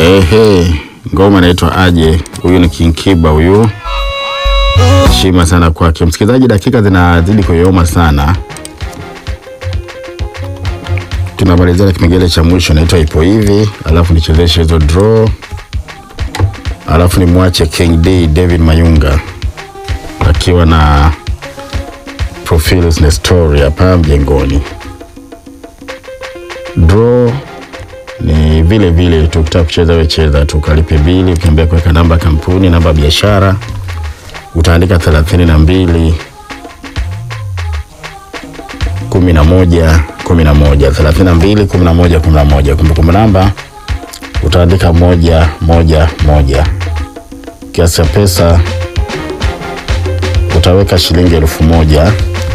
Ehe, ngoma inaitwa aje. Huyu ni King Kiba huyu, heshima sana kwake. Msikilizaji, dakika zinazidi kuyoyoma sana, tunamalizia na kipengele cha mwisho inaitwa ipo hivi, alafu nichezeshe hizo draw, alafu nimwache King D David Mayunga akiwa na Profiles na story hapa mjengoni. Draw ni vile vile tu, ukitaka kucheza wewe cheza tu, ukalipe bili, ukiambia kuweka namba ya kampuni, namba ya biashara, utaandika thelathini na mbili kumi na moja kumi na moja thelathini na mbili kumi na moja kumi na moja Kumbukumbu namba utaandika moja moja moja. Kiasi cha pesa utaweka shilingi elfu moja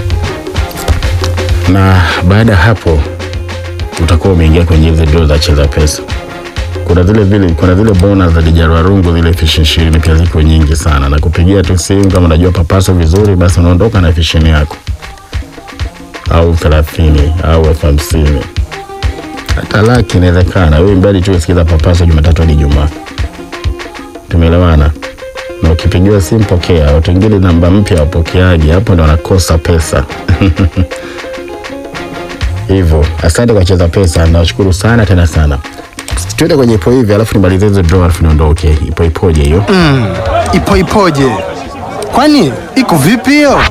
na baada ya hapo utakuwa umeingia kwenye hizi draw za cheza pesa. Kuna zile vile kuna zile bonus za Dijarwa Rungu zile elfu ishirini pia ziko nyingi sana, na kupigia tu simu kama unajua papaso vizuri, basi unaondoka na elfu ishirini yako au thelathini au elfu hamsini hata laki inawezekana. Wewe mbali tu usikiza papaso Jumatatu hadi Ijumaa, tumeelewana? Na ukipigiwa simu pokea. Watu wengine namba mpya wapokeaji, hapo ndo wanakosa pesa hivyo. Asante kwa cheza pesa, nawashukuru sana tena sana. Tuende kwenye ipo hivi, alafu nimalize hizo draw, alafu niondoke. Ipo ipoje hiyo? Ipo ipoje? Kwani iko vipi hiyo?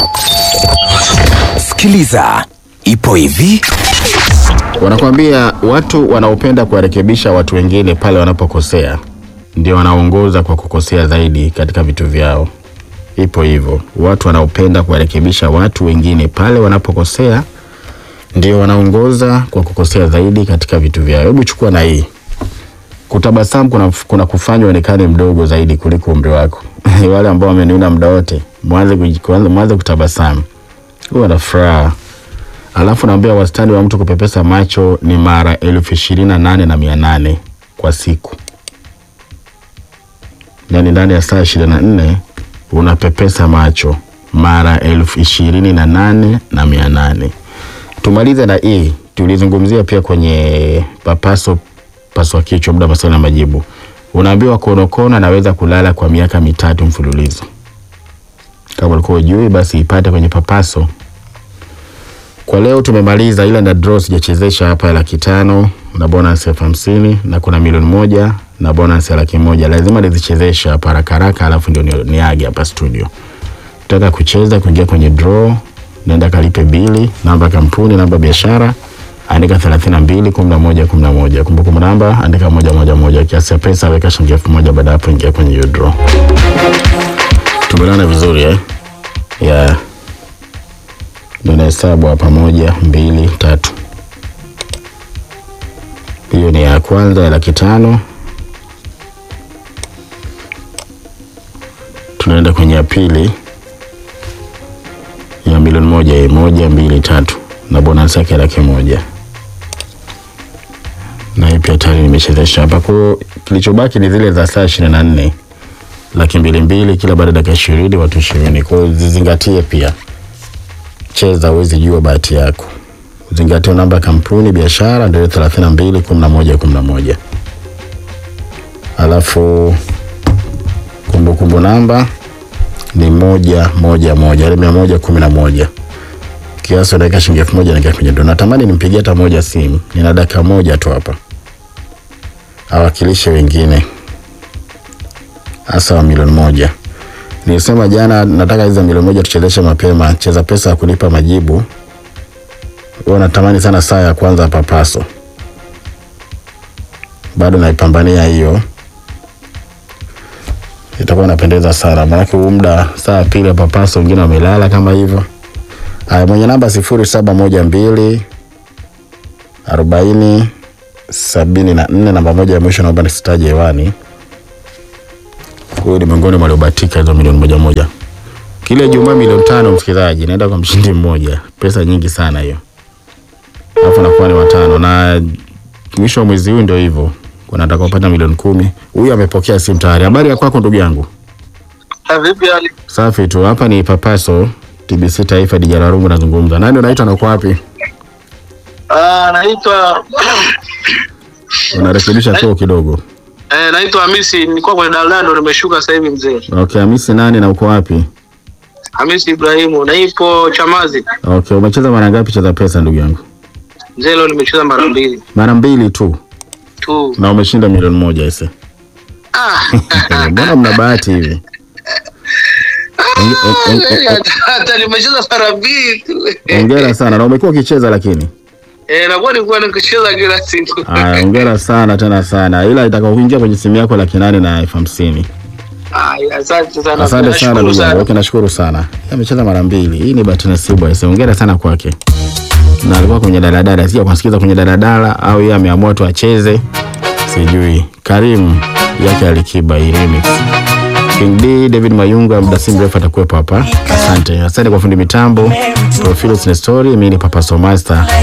Sikiliza, ipo hivi. Wanakuambia watu wanaopenda kuwarekebisha watu wengine pale wanapokosea ndio wanaongoza kwa kukosea zaidi katika vitu vyao. Ipo hivyo, watu wanaopenda kuwarekebisha watu wengine pale wanapokosea ndio wanaongoza kwa kukosea zaidi katika vitu vyao. Hebu chukua na hii, kutabasamu kuna, kuna kufanya uonekane mdogo zaidi kuliko umri wako. Wale ambao wameniona muda wote, mwanze kuji- kuanza- mwanze kutabasamu, huwa na furaha Alafu naambia wastani wa mtu kupepesa macho ni mara elfu ishirini na nane na mia nane kwa siku, yaani ndani ya saa ishirini na nne unapepesa macho mara elfu ishirini na nane na mia nane. Tumalize na hii, tulizungumzia pia kwenye papaso paswa kichwa, muda maswali na majibu. Unaambiwa konokono anaweza kulala kwa miaka mitatu mfululizo. Kama ulikuwa ujui, basi ipate kwenye papaso kwa leo tumemaliza, ila na draw sijachezesha hapa ya laki tano na bonus elfu hamsini na kuna milioni moja na bonus ya laki moja lazima nizichezeshe hapa haraka haraka, alafu ndio ni- niage hapa studio. Utaka kucheza kuingia kwenye draw, naenda kalipe bili, namba ya kampuni, namba ya biashara, andika thelathini na mbili kumi na moja kumi na moja kumbukumbu namba andika moja moja moja, kiasi cha pesa weka shilingi elfu moja Baada ya hapo ingia kwenye hiyo draw. Tumeelewana vizuri eh? yeah. Ndio nahesabu hapa, moja, mbili, tatu. Hiyo ni ya kwanza ya laki tano. Tunaenda kwenye ya pili ya milioni moja, hii moja, mbili, tatu na bonus yake ya laki moja, na hii pia tayari nimechezesha hapa. Kwa hiyo kilichobaki ni zile za saa ishirini na nne laki mbili mbili kila baada ya dakika ishirini watu ishirini. Kwa hiyo zizingatie pia cheza huwezi jua bahati yako. Zingatia namba ya kampuni biashara ndio thelathini na mbili kumi na moja kumi na moja alafu kumbukumbu namba ni moja moja moja ile mia moja kumi na moja kiasi dakika shilingi elfu moja naingia kwenye ndo. Natamani nimpigie hata moja simu, nina dakika moja tu hapa, awakilishe wengine hasa wa milioni moja. Nilisema jana nataka hizo milioni moja tuchezeshe mapema, cheza pesa ya kulipa majibu. Huwa natamani sana saa ya kwanza papaso, bado naipambania hiyo, itakuwa inapendeza sana, maanake huu muda saa ya pili ya papaso wengine wamelala kama hivyo. Haya, mwenye namba sifuri saba moja mbili arobaini sabini na nne namba moja ya mwisho, naomba nisitaje hewani. Huyu ni miongoni mwa waliobahatika hizo milioni moja moja. Kile Ijumaa milioni tano, msikilizaji, naenda kwa mshindi mmoja, pesa nyingi sana hiyo, alafu nakuwa ni watano, na mwisho wa mwezi huu ndio hivyo, kuna atakapata milioni kumi. Huyu amepokea simu tayari. Habari ya kwako ndugu yangu? Ah, Vipi hali? Safi tu, hapa ni Papaso TBC Taifa, Dijara Rungu nazungumza. Nani unaitwa na uko wapi? Ah, naitwa Unarekebisha choo kidogo. Eh, naitwa Hamisi, nilikuwa kwenye daladala ndo nimeshuka sasa hivi mzee. Okay, Hamisi nani na uko wapi? Hamisi Ibrahimu, na ipo Chamazi. Okay, umecheza mara ngapi cheza pesa ndugu yangu? Mzee, leo nimecheza mara mbili Mara mbili tu tu. na umeshinda milioni moja ise. Ah. Eh, Mbona mna bahati hivi? Onge- on- on- on- Hata- Hata nimecheza mara mbili tu. Hongera sana na umekuwa ukicheza lakini. Eh, nakuwa nilikuwa nikicheza kila siku. Aya, hongera sana tena sana, ila itaka kuingia kwenye simu yako laki nane na elfu hamsini. Aya, asante sana. Asante sana Nashukuru ndugu yangu. sana. Okay, nashukuru sana. Yeye Amecheza mara mbili. Hii ni bahati nasibu aise. Hongera sana kwake. Na alikuwa kwenye daladala, sija kusikiza kwenye daladala au yeye ameamua tu acheze. Sijui. Karim yake Alikiba hii remix. King D, David Mayunga muda si mrefu atakuwepo hapa. Asante. Asante kwa fundi mitambo. Profile Story, mimi ni Papa Somaster.